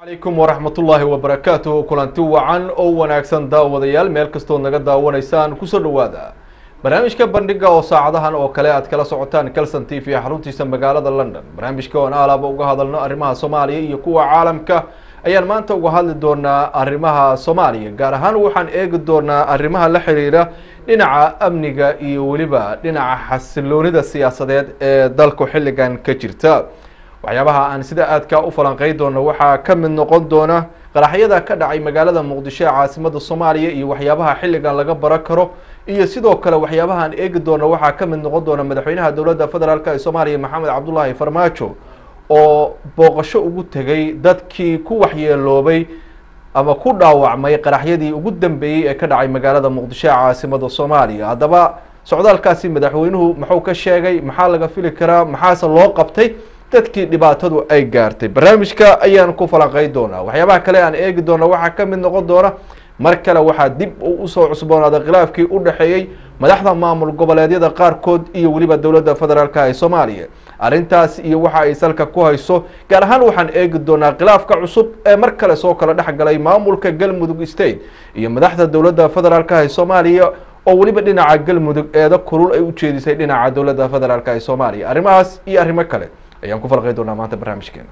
calaykum waraxmatullaahi wabarakaatuhu kulanti wacan oo wanaagsan daawadayaal meel kastood naga daawanaysaan kusoo dhowaada barnaamijka bandhiga oo saacadahan oo kale aad kala socotaan calson t v xaruntiisa magaalada london barnaamijka oon aalaaba uga hadalno arrimaha soomaaliya iyo kuwa caalamka ayaan maanta uga hadli doonaa arrimaha soomaaliya gaar ahaan waxaan eegi doonaa arrimaha la xiriira dhinaca amniga iyo weliba dhinaca xasiloonida siyaasadeed ee dalku xilligan ka jirta waxyaabaha aan sida aadka u falanqey doono waxaa ka mid noqon doona qaraxyada ka dhacay magaalada muqdisho ee caasimada soomaaliya iyo waxyaabaha xilligan laga baran karo iyo sidoo kale waxyaabaha aan eegi doono waxaa ka mid noqon doona madaxweynaha dowladda federaalk ee soomaaliya maxamed cabdullaahi farmaajo oo booqasho ugu tegay dadkii ku waxyeeloobay ama ku dhaawacmay qaraxyadii ugu dambeeyey ee ka dhacay magaalada muqdisho ee caasimada soomaaliya haddaba socdaalkaasi madaxweynuhu muxuu ka sheegay maxaa laga fili karaa maxaase loo qabtay dadkii dhibaatadu ay gaartay barnaamijka ayaan ku falanqey doonaa waxyaabaha kale aan eegi doona waxaa ka mid noqon doona mar kale waxaa dib usoo cusboonaaday khilaafkii u dhexeeyey madaxda maamul goboleedyada qaarkood iyo weliba dowladda federaalk ee soomaaliya arrintaas iyo waxa ay salka ku hayso gaar ahaan waxaan eegi doonaa khilaafka cusub ee mar kale soo kala dhex galay maamulka galmudug state iyo madaxda dowladda federaalk ee soomaaliya oo weliba dhinaca galmudug eeda kulul ay ujeedisay dhinaca dowladda federaalk ee soomaaliya arrimahaas iyo arrimo kale ayaan ku falqey doonaa maanta barnaamijkeena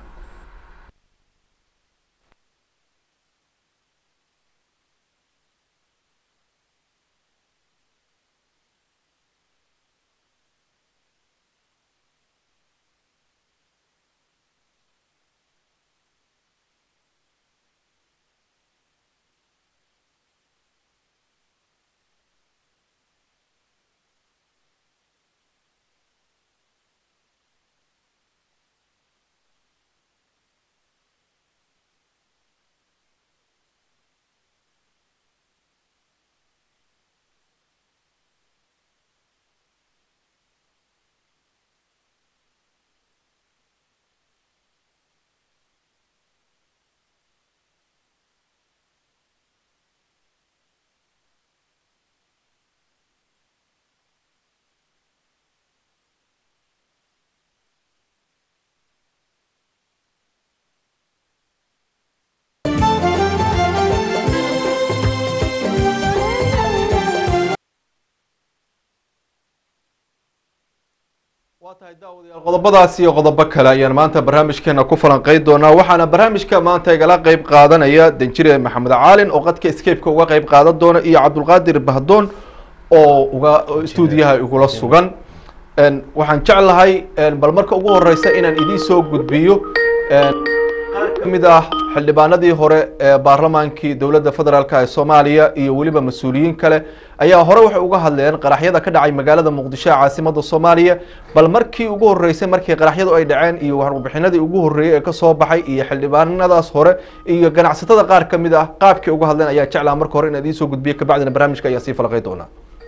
waa tahay daawadayaal qodobadaas iyo qodobo kale ayaan maanta barnaamijkeena ku falanqey doonaa waxaana barnaamijka maanta igala qeyb qaadanaya danjire maxamed caalin oo qadka escapeka uga qeyb qaadan doona iyo cabdulqaadir bahdoon oo uga stuudiyaha igula sugan waxaan jeclahay bal marka ugu horeysa inaan idiin soo gudbiyo qaar kamid ah xildhibaanadii hore ee baarlamaankii dowladda federaalk ee soomaaliya iyo weliba mas-uuliyiin kale ayaa hore waxay uga hadleen qaraxyada ka dhacay magaalada muqdisho ee caasimada soomaaliya bal markii ugu horeysay markii qaraxyadu ay dhaceen iyo warbixinadii ugu horreeyey ee kasoo baxay iyo xildhibaanadaas hore iyo ganacsatada qaar kamid ah qaabkii uga hadleen ayaa jeclaa marka hore inaan idiin soo gudbiyo kabacdina barnaamijka ayaa sii falqey doonaa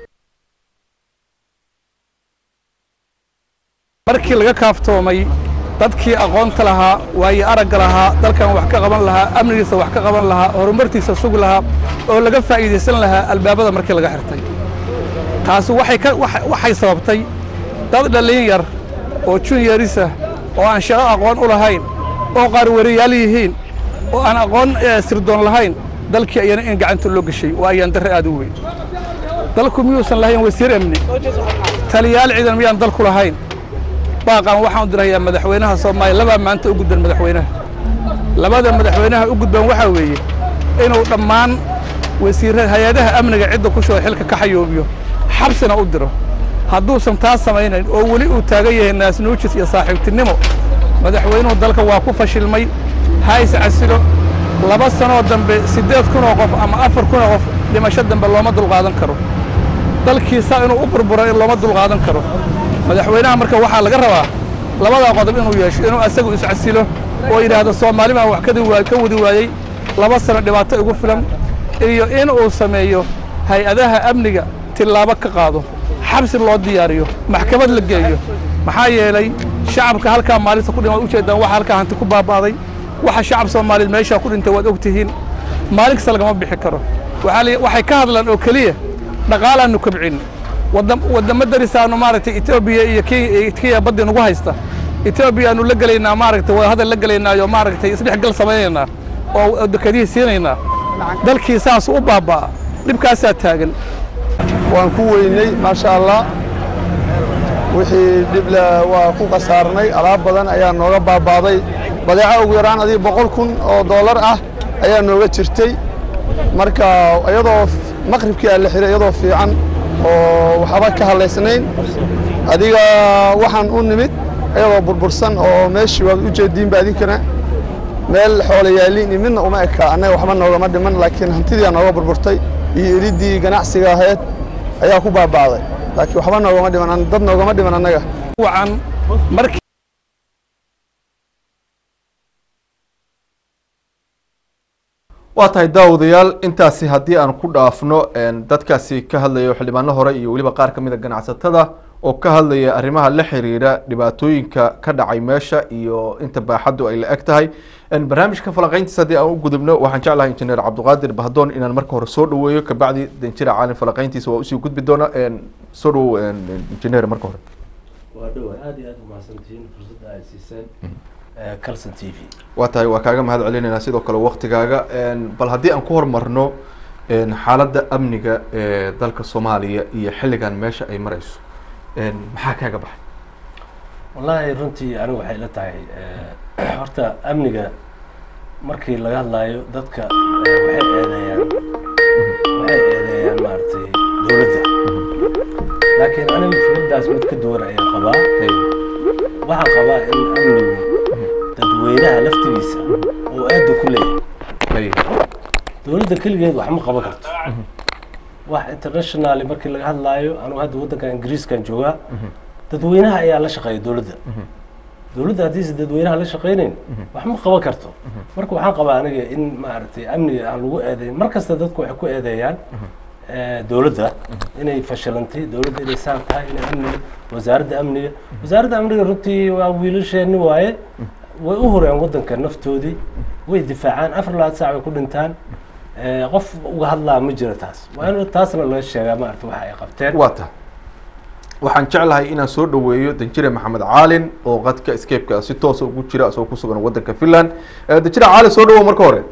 markii laga kaaftoomay dadkii aqoonta lahaa waayo aragga lahaa dalkan wax ka qaban lahaa amnigiisa wax ka qaban lahaa horumartiisa sugi lahaa oo laga faa'iidaysan lahaa albaabada markii laga xirtay taasi waxay sababtay dad dhallin yar oo junyarisah oo aan shaqo aqoon u lahayn oo qaar wariyaal yihiin oo aan aqoon sirdoon lahayn dalkii ayana in gacanta loo geshay waa ayaan darre aad u weyn dalku miyuusan lahayn wasiir amni taliyaal ciidan miyaan dalku lahayn baaqan waxaan u dirahayaa madaxweynaha soomaaliya labaa maanta u gudban madaxweynaha labada madaxweynaha u gudban waxaa weeye inuu dhammaan wasiirra hay-adaha amniga cidda ku shuba xilka ka xayoobiyo xabsina u diro hadduusan taas samaynayn oo weli uu taagan yahay naasnuujis iyo saaxiibtinimo madaxweynuhu dalka waa ku fashilmay ha is casilo laba sanoo dambe siddeed kun oo qof ama afar kun oo qof dhimasho dambe looma dulqaadan karo dalkiisa inuu u burburo in looma dulqaadan karo madaxweynaha marka waxaa laga rabaa labadaa qodob inuu yeesho inuu asagu iscasilo oo yidhaahdo soomaali baan wax ka wadi waayey laba sano dhibaato igu filan iyo in uu sameeyo hay-adaha amniga tillaabo ka qaado xabsi loo diyaariyo maxkamad la geeyo maxaa yeelay shacabka halkaa maalinta ku dhimaad ujeeddaan waxa halkaa hanti ku baaba'day waxa shacab soomaaliyeed meeshaa ku dhintay waad og tihiin maalin kasta lagama bixi karo waxay ka hadlaan oo keliya dhaqaalaannu kobcin waddamo darisaanu maaragtay etoobiya iyo kenya baddi nagu haysta etoobiya aanu la gelaynaa maaragtay waa hadal la gelaynaayo maaragtay isdhexgal samaynaynaa oo dekadihii siinaynaa dalkii saas u baabba'a dhibkaasaa taagan waan ku weynay maasha allah wixii dhib le waa ku khasaarnay alaab badan ayaa nooga baabaaday badeeco ugu yaraan adiga boqol kun oo dollar ah ayaa nooga jirtay marka iyadoo maqribkii aa la xiray iyadoo fiican oo waxba ka hadlaysnayn adiga waxaan u nimid iyadoo burbursan oo meeshii waad u jeediinba adinkana meel xoolo yaaliin iyo midna uma eka annaga waxba noogama dhiman laakiin hantidii aa nooga burburtay iyo eliddii ganacsiga ahayd ayaa ku baaba'day laakiin waxba noogama dhiman dad noogama dhiman annaga wacan markii waa tahay daawadayaal intaasi haddii aan ku dhaafno dadkaasi ka hadlaya xildhibaano hore iyo weliba qaar ka mid a ganacsatada oo ka hadlaya arrimaha la xiriira dhibaatooyinka ka dhacay meesha iyo inta baaxaddu ay la eg tahay barnaamijka falanqeyntiisa haddii aan u gudubno waxaan jeclahay injineer cabdiqaadir bahdoon inaan marka hore soo dhaweeyo kabacdi danjira caalin falanqeyntiisa waa usii gudbi doona soo dhawow injineer marka hore waa dhawa aad iyo aad umahadsantihiin fursadda ay siiseen calson t v waa tahay waa kaaga mahad celinaynaa sidoo kale waktigaaga bal haddii aan ku hormarno xaaladda amniga ee dalka soomaaliya iyo xilligan meesha ay marayso maxaa kaaga baxay wallaahi runtii anigu waxay la tahay horta amniga markii laga hadlaayo dadka waxay eedeeyaan waxay eedeeyaan maaragtay dowladda laakiin anigu fikraddaas mid ka duwan ayaan qabaa waxaan qabaa in amnigu dadweynaha laftigiisa oo aada ku leeyahay dowladda keligeed wax ma qaban karto wax internationally markii laga hadlaayo anugu hadda waddanka ingiriiskan joogaa dadweynaha ayaa la shaqeeya dowladda dowladda haddiise dadweynaha la shaqeynayn wax ma qaban karto marka waxaan qabaa aniga in maaragtay amniga aan lagu eedeyn mar kasta dadku waxay ku eedeeyaan dowladda inay fashilantay dowladda inay saan tahay inay amniga wasaaradda amniga wasaaradda amniga runtii waa wiilasheeni waaye way u hureen waddanka naftoodii way difaacaan afar labaad saac bay ku dhintaan qof uga hadlaa ma jiro taas waa in taasna laga sheegaa maarata waxa ay qabteen waa tahay waxaan jeclahay inaan soo dhaweeyo danjire maxamed caalin oo qadka escapeka si toosa ugu jira isagoo ku sugan waddanka finland danjire caalin soo dhawow marka hore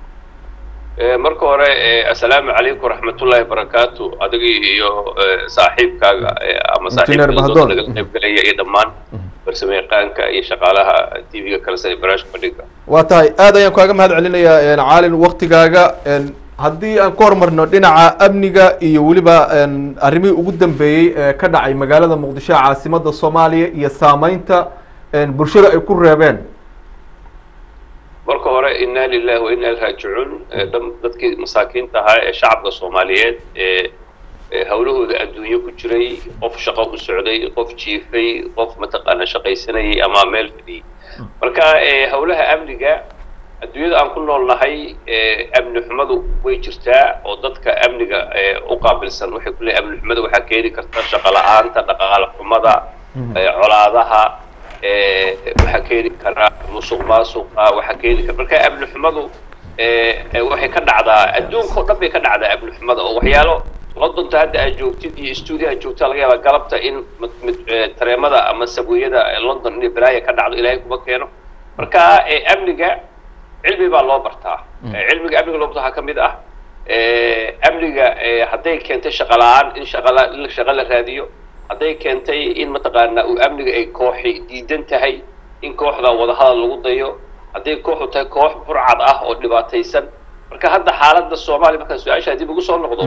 marka hore assalaamu calaykum waraxmatullaahi barakaatu adigii iyo saaxiibkaaga ama saaxiibka naga qaybgalaya iyo dhammaan farsamo yaqaanka iyo shaqaalaha t v-ga kalesa ee barnaamijka bandhiga waa tahay aad ayaan kaaga mahad celinayaa caalin waktigaaga haddii aan ka hormarno dhinaca amniga iyo weliba arrimihii ugu dambeeyey ee ka dhacay magaalada muqdisho caasimada soomaaliya iyo saameynta bulshada ay ku reebeen marka hore inna lilahi wa inna raajicuun dadkii masaakiinta ahaa ee shacabka soomaaliyeed ee hawlahooda adduunyo ku jiray qof shaqo u socday qof jiifay qof mataqaana shaqaysanayay ama meel fadhiyey marka hawlaha amniga adduunyada aan ku noolnahay amni xumadu way jirtaa oo dadka amniga u qaabilsan waxay ku leeyahay amni xumada waxaa keeni karta shaqo la-aanta dhaqaale xumada colaadaha waxaa keeni kara musuq maasuqa waxaa keeni kara marka amni xumadu waxay ka dhacdaa adduunka oo dhan bay ka dhacdaa amni xumada oo waxyaalo londonta hadda aad joogtid iyo stuudio aad joogtaa laga yaabaa galabta in tareemada ama sabwiyada london inay balaaya ka dhacdo ilaahay kuma keeno marka amniga cilmi baa loo bartaa cilmiga amniga loo barta waxaa ka mid ah amniga hadday keentay shaqa la-aan in shaqala in shaqa la raadiyo hadday keentay in mataqaana uu amniga ay kooxi diidan tahay in kooxda wadahadal lagu dayo hadday kooxu tahay koox burcad ah oo dhibaataysan marka hadda xaaladda soomaaliya markaan su-aasha dib ugu soo noqdo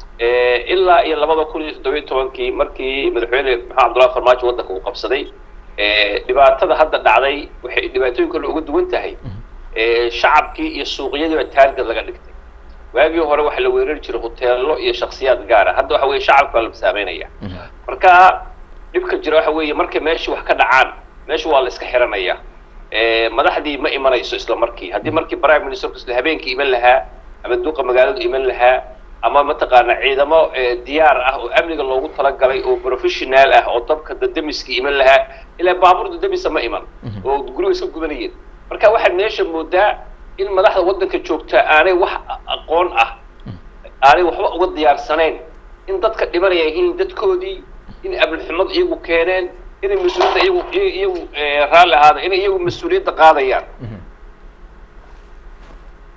ilaa iyo labada kun iyo toddobiyo tobankii markii madaxweyne maxamed cabdullahi farmaajo waddanka uu qabsaday dhibaatada hadda dhacday waxay dhibaatooyin kale uga duwan tahay shacabkii iyo suuqyadiiba taargad laga dhigtay waagii hore waxaa la weerari jiray hoteello iyo shaksiyaad gaara hadda waxa weye shacabka baa la saameynaya marka dhibka jira waxa weeye markay meeshii wax ka dhacaan meesha waa la iska xiranaya madaxdii ma imanayso isla markii haddii markii prime ministerku isla habeenkii iman lahaa ama duuqa magaaladu iman lahaa ama mataqaana ciidamo diyaar ah oo amniga loogu talagalay oo professional ah oo dabka dadamiskii iman lahaa ilaa baabuur dadamisa ma iman oo guriga iska gubanayeen marka waxaad meesha moodaa in madaxda waddanka joogta aanay wax aqoon ah aanay waxba uga diyaarsanayn in dadka dhimanaya yihiin dadkoodii in amnixumad iyagu keeneen inay mas-uuliyadda iyagu iyagu raalli ahaada inay iyagu mas-uuliyadda qaadayaan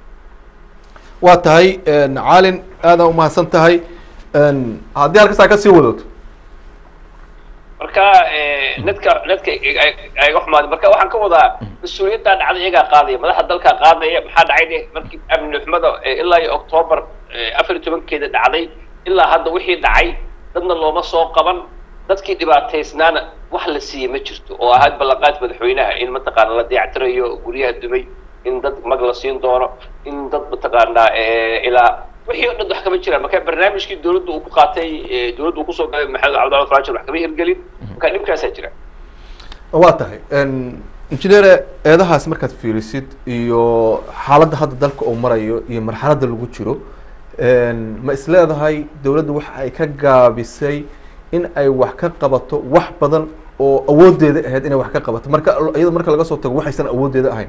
waa tahay caalin aadaan umahadsan tahay haddii halkasaa kasii wadato marka nadka nadka ay wax maad marka waxaan ka wadaa mas-uuliyaddaa dhacda iyagaa qaadaya madaxda dalkaa qaadaya maxaa dhacay de markii amni xumada ilaa iyo octoobar afar iyo tobankeeda dhacday ilaa hadda wixii dhacay dadna looma soo qaban dadkii dhibaataysnaana wax la siiyey ma jirto oo ahayd ballanqaad madaxweynaha in mataqaana la dayactirayo guryaha dumay in dad mag la siin doono in dad mataqaanaa ilaa wixii o dhan wax kama jiraan marka barnaamijkii dawladda uu ku qaatay dawladda uu kusoo galay maxamed cabdalla faraajo wax kama hirgelin marka dhibkaasaa jira waa tahay injineere eedahaas markaad fiirisid iyo xaaladda hadda dalka uu marayo iyo marxaladda lagu jiro ma is leedahay dawladda waxa ay ka gaabisay in ay wax ka qabato wax badan oo awoodeeda ahayd inay wax ka qabato marka iyada marka laga soo tago waxaysan awoodeeda ahayn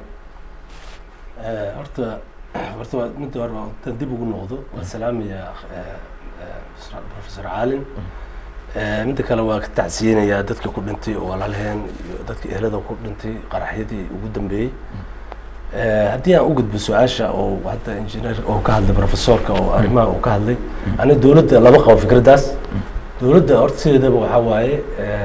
horta horta waa midda hore waa intaan dib ugu noqdo waa salaamaya professor caalin midda kale waa ka tacsiyinayaa dadkii ku dhintay oo walaalheen iyo dadkii ehelada ku dhintay qaraxyadii ugu dambeeyey haddii aan u gudbo su-aasha oo hadda engineer oo ka hadlay professorka oo arrimaha uu ka hadlay aniga dawladda lama qabo fikraddaas dawladda horta sideedaba waxaa waaye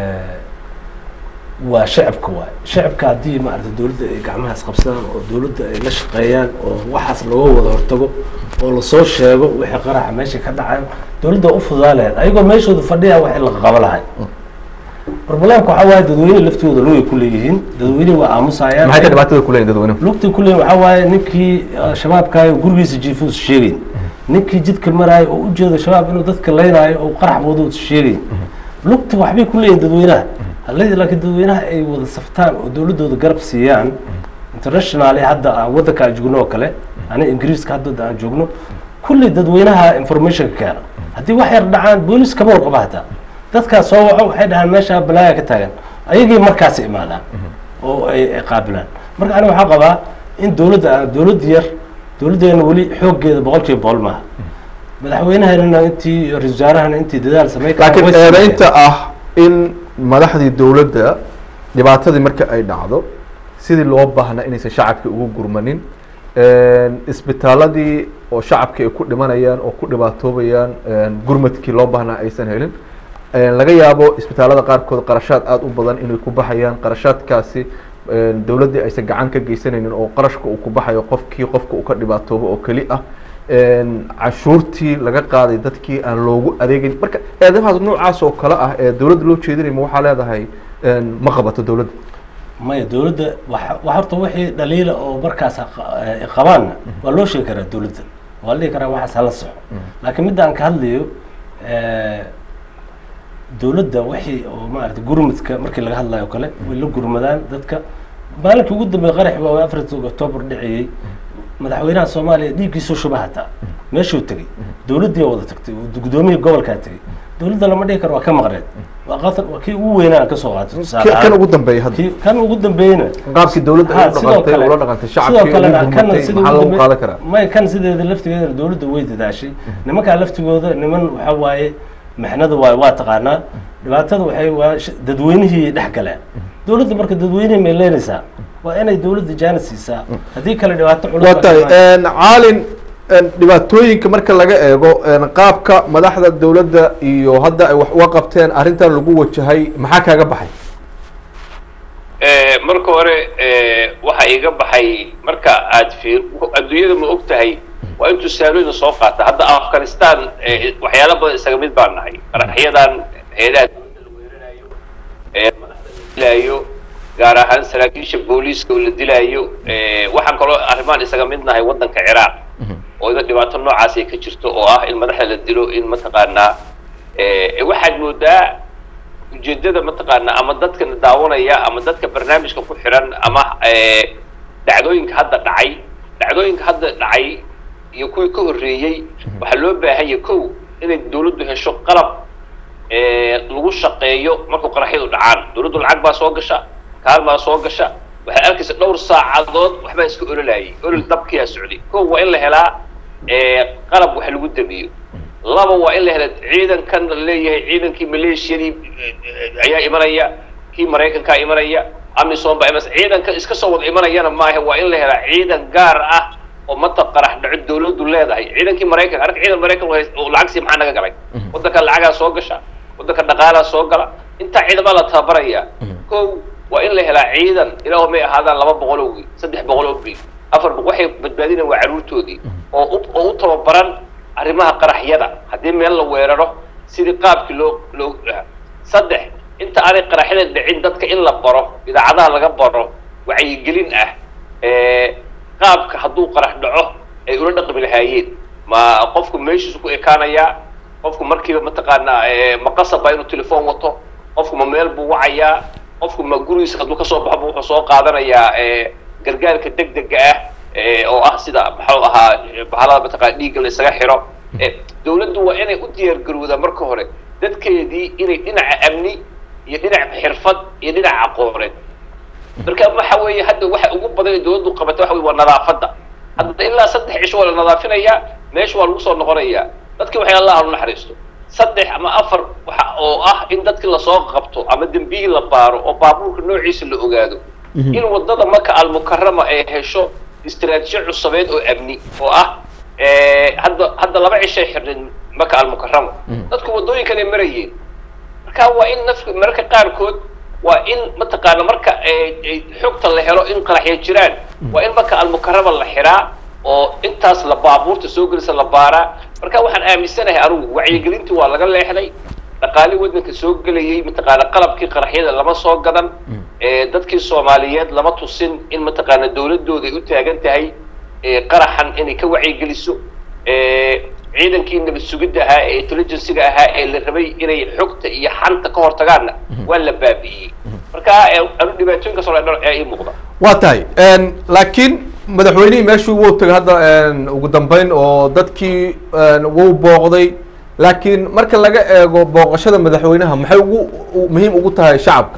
waa shacabka waaye shacabka haddii maarata dawladda ay gacmaha isqabsadaan oo dawladda ay la shaqeeyaan oo waxaas looga wada hortago oo lasoo sheego wixii qaraxa meesha ka dhacayo dawladda u fududaa lahayd ayagoo meeshooda fadhiya wax in la qabo lahay problemka waxaa waaye dadweyne laftooda lugay ku leeyihiin dadweyne waa aamusayaan maxay ka dhibaatada kuleeyihin dadweynuhu lugtay ku leeyihin waxaa waaye ninkii shabaabkaayo gurigiisa jiifuus sheegayn ninkii jidka maraayo oo ujeedo shabaab inuu dadka leynaayo oo qarax wado sheegayn lugta waxbay ku leeyihin dadweynaha halladii laakiin dadweynaha ay wada saftaan oo dawladdooda garab siiyaan internationally hadda aan waddanka aan joogno oo kale aniga ingiriiska hadda aan joogno kulli dadweynaha informationka keena haddii wax yar dhacaan boolis kama warqaba hataa dadkaas soo waco waxay dhahaan meesha balaaya ka taagan ayagii markaasi imaadaan oo ay qaabilaan marka aniga waxaa qabaa in dawladda aan dawladda yar dawladdeena weli xooggeeda boqol kiiba boqol maaha madaxweynaheenana intii ra-isul wasaarahana intii dadaal samey laakiin eedaynta ah in madaxdii dawladda dhibaatadii marka ay dhacdo sidii loo baahnaa inaysan shacabka ugu gurmanin isbitaaladii oo shacabka ay ku dhimanayaan oo ku dhibaatoobayaan gurmadkii loo baahnaa aysan helin laga yaabo isbitaalada qaarkood qarashaad aada u badan inay ku baxayaan qarashaadkaasi dawladdii aysan gacan ka geysanaynin oo qarashka uu ku baxayo qofkii qofka uu ka dhibaatoobo oo keli ah cashuurtii laga qaaday dadkii aan loogu adeegeyn marka eedamahaas noocaas oo kale ah ee dawladda loo jeedinay ma waxaa leedahay ma qabato dawladda maya dawladda wa wa horta wixii dhaliila oo markaas qabaanna waa loo sheegi karaa dawladda waa la dhihi karaa waxaas hala soxo laakiin midda aan ka hadlayo dawladda wixii oo maarata gurmadka markii laga hadlayo o kale way la gurmadaan dadka maalinkii ugu dambeey qarax waa afarta octoobar dhiciyey madaxweynaha soomaaliya dhiiggiisoo shuba hataa meeshuu tegey dawladdii wada tagtay gudoomiyii gobolkaa tegey dawladda lama dhihi karo waa ka maqneed waa qatar waa kii ugu weynaa ka soo qaatay tusaale kan ugu dambeeya hadda kii kan ugu dambeeyna qaabkii dawladda ay Ha, u sidoo dhaqantay kale- ula dhaqantay sidoo shacabkii kale ugu kana gurmatay sida maxaa ugu lagu dambe- qaadan karaa may kan sideeda laftigeeda dawladda way dadaashay nimankaa laftigooda niman waxa waaye maxnada waa waa taqaanaa dhibaatada waxay waa sh- dadweynihii dhex galeen dawladda marka dadweynihii may leenaysaa waa inay dawladda jaana siisaa haddii kale dhibaato culus waa baa tahay imaan. caalin dhibaatooyinka marka laga eego qaabka madaxda dawladda iyo hadda ay wax uga qabteen arrintan lagu wajahay maxaa kaaga baxay Eh, marka hore eh, waxa iga baxay marka aad fiir adduunyada ma og tahay waa in tusaalooyin soo qaata hadda afghanistan eh, waxyaalo badan isaga mid baan nahay qaraxyadan heedaha dowladda la weerarayo eh, madaxda la dilaayo gaar ahaan saraakiisha booliiska oo la dilaayo eh, waxaan kaloo arrimaan isaga mid nahay waddanka ciraaq oo ida dhibaato noocaas ay ka jirto oo ah in madaxda la dilo in mataqaanaa eh, waxaad moodaa ujeedada mataqaana ama dadka daawanaya ama dadka barnaamijka ku xiran ama eh, dhacdooyinka hadda dhacay dhacdooyinka hadda dhacay iyo kuwii ka horreeyey waxaa loo baahan yahay kow inay dawladdu hesho qalab eh, lagu shaqeeyo markuu qaraxyadu dhacaan dawladdu lacag baa soo gasha kaal baa soo gasha waxaad arkaysa dhowr saacadood waxbaa iska ololayay olol dabkiyaa socday kow waa in la helaa eh, qalab wax lagu damiyo laba waa in la hela ciidankan la leeyahay ciidankii maleeshiyadii eh, ayaa imanaya kii maraykankaa imanaya amisom baa imanaysa ciidanka iska soo wada imanayana maaha waa in la helaa ciidan gaar ah oo mata qarax dhaco dawladdu leedahay ciidankii maraykanka arka ciidan maraykan oo hays- oo lacag sii maxaa naga galay waddanka lacagaa soo gasha waddanka dhaqaalaa soo gala intaa ciidama la tababaraya kow waa in la helaa ciidan ilaahu may ahaadaan laba boqol oo wiil saddex boqol oo wiil afar boqol waxay badbaadinayaan waa carruurtoodii oo u oo u tababaran arrimaha qaraxyada haddii meel la weeraro sidii qaabkii loo loo saddex inta aanay qaraxyada dhicin dadka in la baro idaacadaha laga baro wacyigelin ah ee qaabka hadduu qarax dhaco ay ula dhaqmi lahaayeen ma qofku meeshiisu ku ekaanayaa qofku markiiba mataqaanaa ee, ma qasaba inuu telefoon wato qofku ma meel buu wacayaa qofku ma gurigiisa hadduu kasoo baxo wuxuu soo qaadanayaa ee, gargaarka degdega ah ee, oo ah sida maxuu ahaa ee, bahalada mataqaana dhiigga la isaga xiro ee, dawladdu waa inay u diyaargarowdaa marka hore dadkeedii inay dhinaca amni iyo dhinaca xirfad iyo dhinaca aqooneed marka waxa weeye hadda waxa ugu badan ee dawladdu qabata waxa weye waa nadaafadda hadda ilaa saddex cisho waa la nadaafinayaa meesha waa lagu soo noqonayaa dadkii waxay allah u naxariisto saddex ama afar waxa oo ah in dadkii lasoo qabto ama dembiyii la baaro oo baabuurka noociisa la ogaado in wadada maka almukarama ay hesho istiraatiijiyo cusabeed oo amni oo ah eh, hadda hadda laba cishay xirneen maka almukarama dadku waddooyinkan ay marayeen marka waa in nafka mararka qaarkood waa in mataqaana marka ay- ay xogta la helo in qaraxya jiraan waa in marka almukarama la xiraa oo intaas la baabuurta soo gelisa la baaraa marka waxaan aaminsanahay anugu wacyigelintii waa laga leexday dhaqaali waddanka soo gelayay mataqaana qalabkii qaraxyada lama soo gadan ee dadkii soomaaliyeed lama tusin in mataqaana dawladooda ay u taagan tahay ee qaraxan inay ka wacyigeliso ee ciidankii nabad sugidda ahaa ee intelligencyga ahaa ee la rabay inay xogta iyo xanta ka hortagaanna waa la baabi'iyey marka ee, anu dhibaatooyinkaas oo dhan ayaa ii muuqda waa tahay n laakiin madaxweynihii meeshii wuu tagay hadda n ugu dambeyn oo dadkii n wuu booqday laakiin marka laga eego booqashada madaxweynaha maxay ugu u- muhiim ugu tahay shacabka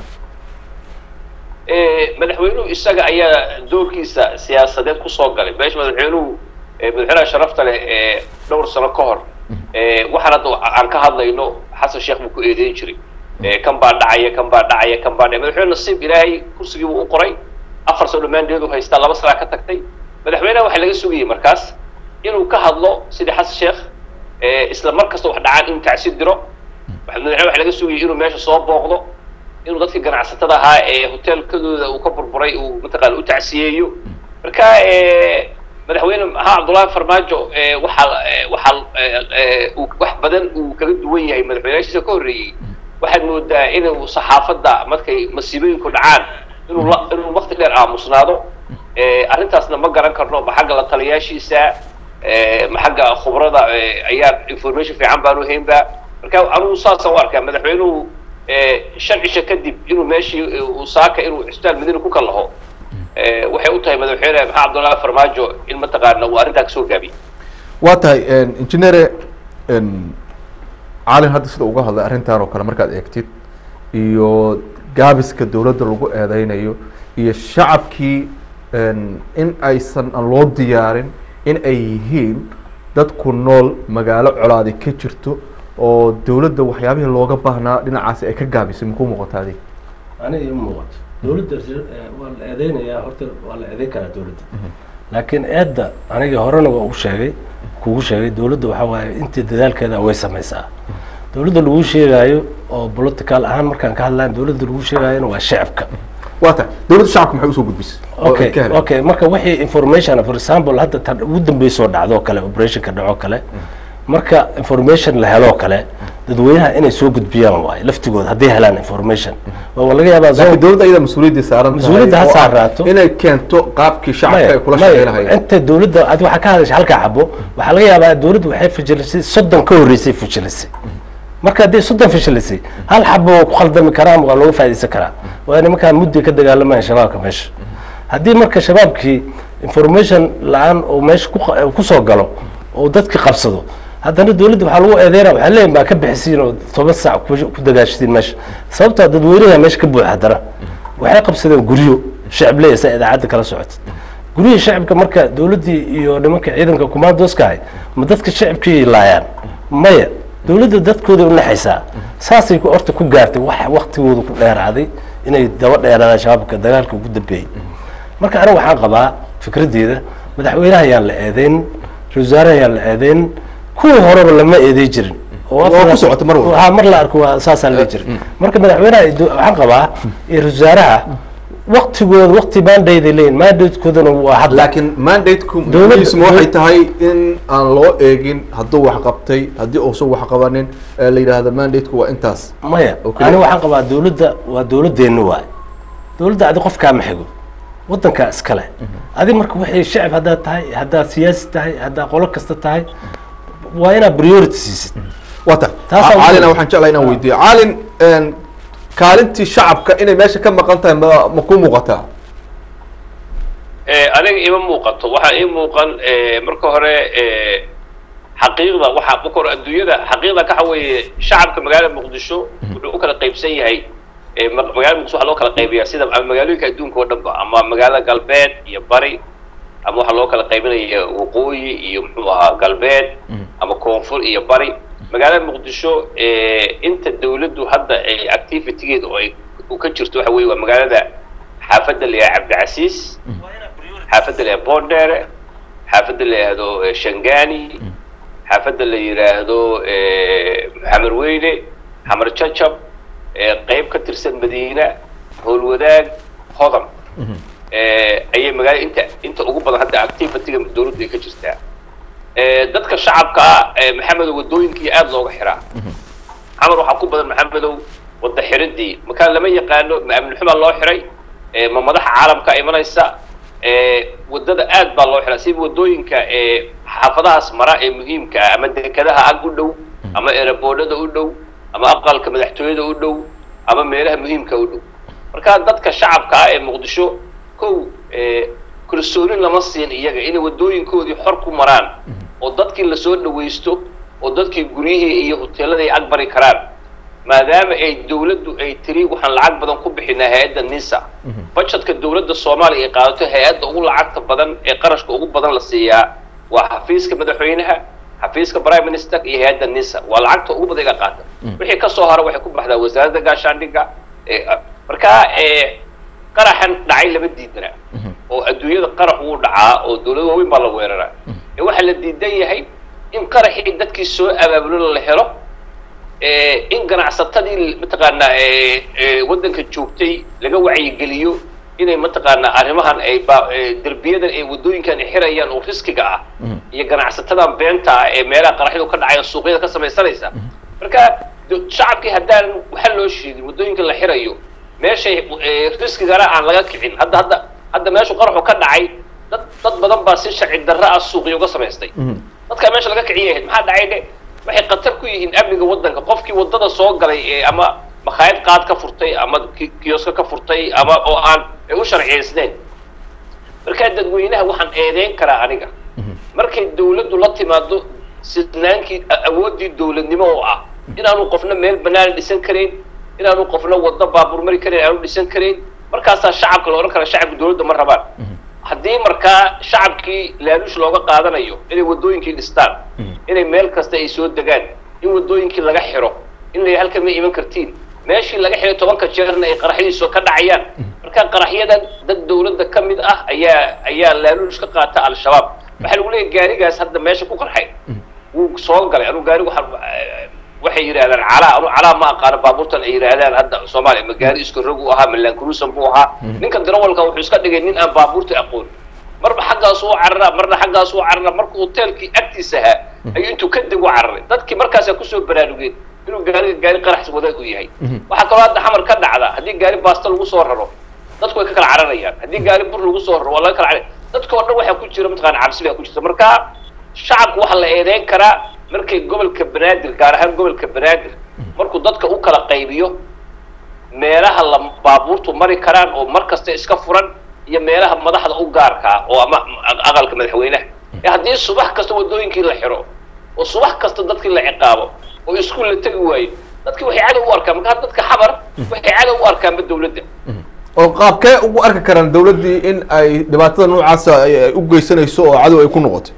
ee, madaxweynuhu isaga ayaa doorkiisa siyaasadeed kusoo galay meesha madaxweynuhu ee, madaxweynaha sharafta leh ee dhowr sano ka hor ee, waxaan hadda aan ka hadlayno xasan sheekh buu ku eedeyn jiray ee, kan baa dhacaya kan baa dhacaya kan baa dhacaya madaxweyne nasiib ilaahay kursigii buu u qoray afar sano dhammaanteedu haystaa laba sanaa ka tagtay madaxweynaha waxaa laga sugayay markaas inuu ka hadlo sidii xasan sheekh ee, isla mar kasta wax dhacaan inuu tacsi diro madaxweyne waxaa laga sugayay inuu meesha soo booqdo inuu dadka ganacsatada ahaa ee hoteelkadooda uu ka burburay uu mataqaana u tacsiyeeyo marka ee, madaxweyne maxaa cabdullaahi farmaajo ee, waxaa ee, waxaa ee, ee, uu wax badan uu kaga duwan yahay madaxweynayaashiisa ka horreeyey waxaad moodaa inuu saxaafadda markay masiibooyinku dhacaan inuu la inuu waqti dheer aamusnaado ee, arrintaasna ma garan karno ma xagga la taliyaashiisa ee, ma xagga khubrada ee, ayaa information fiican baanu haynba marka anugu saasaan u arkaa madaxweynuhu ee, shan cisho kadib inuu meeshii ee, uu saaka inuu cisbitaal madiina ku kallaho ee, waxay u tahay madaxweyne maxamed cabdullaahi farmaajo in mataqaana uu arrintaa kasoo gaabiyey waa tahay engineere caalin hadda sida uga hadlay arrintan oo kale markaad eegtid iyo gaabiska dowladda lagu eedeynayo iyo shacabkii in aysan aan loo diyaarin in ay yihiin dad ku nool magaalo colaadi ka jirto oo dowladda waxyaabihii looga baahnaa dhinacaasi ay ka gaabisay makuu muuqata adig aniga ima muuqato dowladda eh, waa la eedeynayaa horta waa la eedeyn karaa dowladda laakiin eedda aniga horena waa u sheegay kugu sheegay dowladda waxaa waaye intii dadaalkeeda way samaysaa dowladda lagu sheegaayo oo political ahaan markaan ka hadlayn dowladda lagu sheegaayona waa shacabka waa tahay dowladda shacabka maxay usoo gudbisay oo ay okay ka heleen? okay marka wixii information for example hadda tan ugu dambeysoo dhacdo kale operationka dhaco kale marka information la helo kale dadweynaha inay soo gudbiyaan waaye laftigooda hadday helaan information waa laga yaabaa laakiin zone dowladda iyada mas-uuliyadda saaran tahay Mas-uuliyadda ha oo ah saaraato. inay keento qaabkii shacabka ay kula shaqeynahayeen inta dowladda ad waxaa ka hadashay halkaa xabo waxaa laga yaabaa dowladdu waxay fajilisay soddon ka horreysay fajilisay marka haddii soddon fashilisay hal xabo waa ku khaldami karaa ama waa looga faa'iidaysan karaa waa nimankaan muddi ka dagaalamaya shabaabka meesha haddii marka shabaabkii information la-aan oo meesha ku qa- ku soo galo oo dadki qabsado haddana dowladda waxaa lagu eedeynaa waxaa leeyihin baa ka bixisiin oo toban saac ku ku dagaashisiin meesha sababtoo dadweynaha meesha ka buuxa haddana waxay qabsadeen guryo shacab leeyahay saa idaacadda kala socota guryihii shacabka marka dowladdii iyo nimanka ciidanka commandoska ahay ma dadka shacabkii laayaan maya dowladda dadkooda u naxaysaa saasay ku- horta ku gaartay wax waktigooda ku dheeraaday inay daba dheeraadaan shabaabka dagaalka ugu dambeeyey marka aniga waxaan qabaa fikraddeeda madaxweynaha ayaan la eedeyn ra-isul wasaare ayaa la eedeyn kuwii horeba lama eeday jirin oo Waa ku afar- socota mar walba. waxaa mar la arko waa saasaa la jiray marka madaxweynaha iyo do- waxaan qabaa iyo ra-isul wasaaraha waktigooda wakti mandate leeyihin mandatekoodana waa hadla laakiin mandateku Dowladda- muhiisma waxay tahay in aan loo eegin hadduu wax qabtay haddii uusan wax qabanin ee la yidhaahdo mandateku waa intaas maya Okay. ani waxaan qabaa dawladda waa dawladdeena waay dawladda adi qofkaa ma xigo waddankaa iskale adi marka waxay shacib haddaad tahay haddaad siyaasi tahay haddaad qolo kasta tahay waa inaad priority siisid wata Taasaa ugu caalina weyn. waxaan jeclaa inaan weydiiyo caalin een, kaalintii shacabka inay meesha ka maqan tahay ma ma ku muuqataa Eh, aniga ima muuqato waxaa ii muuqan eh, marka hore eh, xaqiiqda waxaa marka hore adduunyada xaqiiqda waxa weeye shacabka magaalada muqdisho wuxuu u kala qaybsan yahay eh, ma- magaalada muqdisho waxaa loo kala qaybiyaa sida ama magaalooyinka adduunka oo dhanba ama magaalada galbeed iyo bari ama waxaa loo kala qaybinaya waqooyi iyo muxuu ahaa galbeed ama koonfur iyo bari magaalada muqdisho eh, inta dawladdu hadda ay activitygeeda oo ay u ka jirto waxa weeye waa magaalada xaafadda la yidhaha cabdicasiis xaafadda la yidhahdo bondere xaafadda la yidhaahdo eh, shangani xaafadda la yidhaahdo eh, xamar weyne xamar jajab eh, qayb ka tirsan madiina howlwadaag hodan eh, ayay magaalada inta inta ugu badan hadda activityga dawladdu ay ka jirtaa Eh, dadka shacabka ah eh, maxamedow wadooyinkii aada looga xiraa xamar waxaa ku badan maxamedow wadda xiridii markaa lama yaqaano ma amni xumaa loo xiray eh, ma madaxa caalamka imanaysa eh, waddada aad baa loo xiraa sida waddooyinka eh, xaafadahaas mara ee muhiimka ah ama dekadaha ag u dhow ama eraboodhada u dhow ama aqalka madaxtooyada u dhow ama meelaha muhiimka u dhow marka dadka shacabka ah ee muqdisho kow eh, kalsoonin lama siin iyaga inay waddooyinkoodii xor ku maraan oo dadkii lasoo dhawaysto oo dadkii guryihii iyo hoteeladii ay agbari karaan maadaama ay dawladdu ay tiri waxaan lacag badan ku bixinaa hay-adda nisa budgetka dawladda soomaaliya ay qaadato hay-adda ugu lacagta badan ee qarashka ugu badan la siiyaa waa xafiiska madaxweynaha xafiiska prime minister iyo hay-adda nisa waa lacagta ugu badan iga qaata wixii kasoo hara waxay ku baxdaa wasaaradda gaashaandhigga ee, ah, markaa ee, qaraxan dhacay lama diidana oo adduunyada qarax wuu dhacaa oo dawlado waaweyn baa la weeraraa ee waxaa la diidan yahay in qaraxii dadkii soo abaabulo la helo ee, in ganacsatadii mataqaanaa ee, ee, waddanka joogtay laga wacyigeliyo inay mataqaanaa arrimahan ay ba- ee, derbiyadan ay waddooyinkan ay xirayaan oo riskiga ah iyo ganacsatadan beenta ah ee meelaha qaraxyadu ka dhacaya suuqyada ka samaysanaysa marka do- shacabkii haddaan waxa loo sheegin waddooyinka la xirayo meeshay ee, riskigana aan laga kicin hadda hadda hadda meeshu qaraxu ka dhacay dad dad badan baa si sharci darro ah suuqyo uga samaystay dadkaa meesha laga kiciyay ahayd maxaa dhacay dhe waxay khatar ku yihiin amniga waddanka qofkii waddada soo galay ee ama makhaayad qaad ka furtay ama ki- kiyoska ka furtay ama oo aan ay u sharciyaysneen markaa dadweynaha waxaan eedeyn karaa aniga markay dawladdu la timaado sidnaankii a- awooddii dawladnimo oo ah inaanu qofna meel bannaan dhisan karayn inaanu qofna waddo baabuur mari karayn aanu dhisan karayn markaasaa shacabka la odhan kara shacabka dawladda ma rabaan haddii markaa shacabkii laaluush looga qaadanayo inay waddooyinkii dhistaan inay meel kasta ay soo degaan in waddooyinkii laga xiro in la halkan ma iman kartiin meeshii laga xiray tobanka jeerna ay qaraxyadiisu ka dhacayaan marka qaraxyadan dad dawladda ka mid ah ayaa ayaa laaluush ka qaata al-shabaab waxaa lagu leeyahay gaarigaas hadda meesha ku qarxay wuu soo galay anuu gaarigu waxaa- waxay yidhahdaan calaa anu calaa ma aqaano baabuurtan ay yidhaahdaan hadda soomaaliya ma gaari iska rog u ahaa ma laankurusan buu ahaa ninka darawalka wuxuu iska dhigay nin aan baabuurta aqoon marba xaggaas u cararaa marna xaggaas u cararaa marka hoteelkii agtiisa ahaa ayuu intuu ka deg u cararay dadkii markaasaa kusoo baraarugeen inuu gaariga gaari qarax wadaag u yahay waxaa kaloo hadda xamar ka dhacda haddii gaari baasta lagu soo raro dadku way ka kala cararayaan haddii gaari bur lagu soo raro waa laga kala carar dadka oo dhan waxaa ku jira mataqaana cabsi baa ku jirta marka shacabku waxaa la eedeyn karaa markay gobolka banaadir gaar ahaan gobolka banaadir markuu dadka u kala qaybiyo meelaha la baabuurtu mari karaan oo mar kasta iska furan iyo meelaha madaxda u gaarka ah oo ama aqalka madaxweynaha ee haddii subax kasta waddooyinkii la xiro oo subax kasta dadkii la ciqaabo oo iskuul la tegi waayo dadkii waxay cadow u arkaan markaa dadka xabar waxay cadow u arkaanba dawladda oo qaabkee ugu arki karaan dawladdii in ay dhibaatada noocaasa ay ay u geysanayso oo cadow ay ku noqotay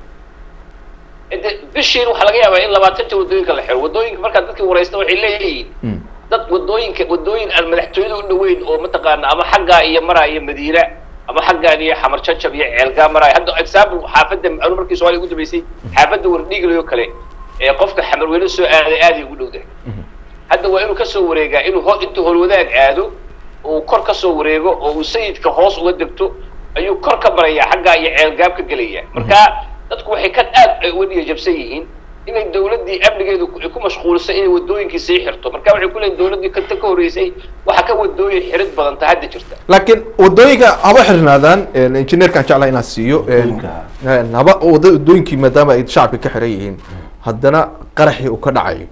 de bishiin waxaa laga yaabaa in labaatanta waddooyinka la xiro waddooyinka markaa dadkii waraysta waxay leeyihiin dad waddooyinka waddooyin aan madaxtooyada u dhoweyn oo mataqaana ama xaggaa iyo maraa iyo madiina ama ama xaggaan iyo xamar jajab iyo ceelgaa maraayo hadda example xaafadda anu markii soomaaliya ugu dambeysay xaafadda wardhiiglayo kale ee qofka xamar weyne soo aaday aaday ugu dhowdahay hadda waa inuu kasoo wareegaa inuu ho intuu howlwadaag aado uu kor kasoo wareego oo uu sayidka hoos uga degto ayuu kor ka barayaa xaggaa iyo ceelgaab ka gelaya marka dadku waxay ka aad ay uga dhiyajabsan yihiin inay dawladdii amnigeedu ay ku mashquulsan inay wadooyinkii sii xirto marka waxay ku leeyihin dawladdii kanta ka horreysay waxa ka wadooyin xirid badanta hadda jirta laakiin wadooyinka haba xirnaadaan injineerkaan jeclaha inaan siiyo Wadooyinka. haba wada- wadooyinkii maadaama ay shacabka ka xiran yihiin haddana qaraxii uu ka dhacayo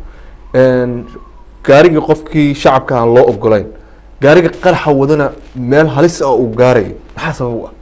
gaarigii qofkii shacabka aan loo ogolayn gaariga qaraxa wadana meel halis ah uu gaarayo maxaa sabab u ah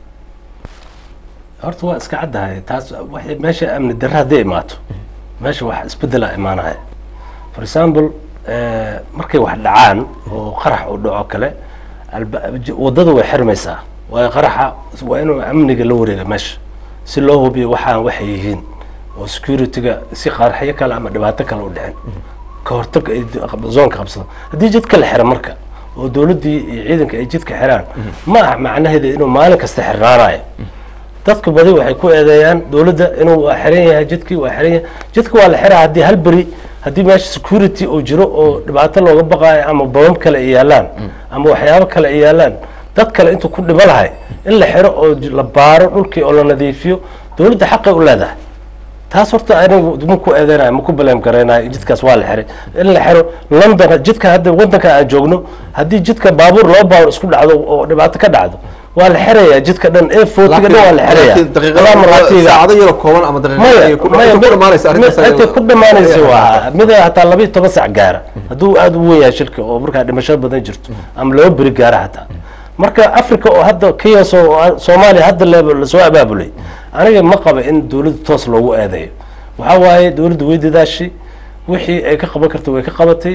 horta waa iska caddahay taas waxay meesha amni darre hadday imaato meesha wax isbedela imaanaya for example eh, markay wax dhacaan oo qarax uu dhaco kale alba- j- waddada way xirmaysaa waayo qaraxa waa inuu amniga la wareega meesha si loo hubiyo waxaan waxay yihiin oo securityga si qaraxyo kale ama dhibaato kale u dhicin ka hortag ay d- zoonka qabsado haddii jidka la xira marka oo dowladdii iyo ciidanka ay jidka xiraan ma aha macnaheeda inuu maalin kasta xirnaanayo dadka badi waxay ku eedeeyaan dowladda inuu waa xiran yahay jidkii waa xiran yahay jidka waa la xiraa haddii hal beri haddii meesha security uu jiro oo dhibaato looga baqaayo ama babam kale ay yaalaan ama waxyaabo kale ay yaalaan dad kale intuu ku dhimo lahay in la xiro oo j- la baaro dhulkii oo la nadiifiyo dowladda xaqay u leedahay taas horta anigu ma ku eedeynaya ma ku baleem garaynayo jidkaas waa la xiray in la xiro london jidka hadda wadanka aan joogno haddii jidka baabuur laba baabuur isku dhacdo oo dhibaato ka dhacdo waa la xirayaa jidka dhan ee footiga dhan waa la xirayaa laakiin daqiiqada Walaa maratiga. saacado yaro kooban ama daqiiqada maya ay ku maya ku dhamaanaysa arrintaas mid- intay ayada- ku dhamaanaysa waa mid hataa laba iyo toban sac gaara hadduu aada u weyn yahay shilka oo markaa dhimasho badan jirto ama laba beri gaara hataa marka africa oo hadda kiyas oo soomaaliya hadda le- lasoo abaabulay aniga ma qaba in dowladda toos loogu eedeeyo waxaa waaye dowladda way dadaashay wixii ay ka qaban karta way ka qabatay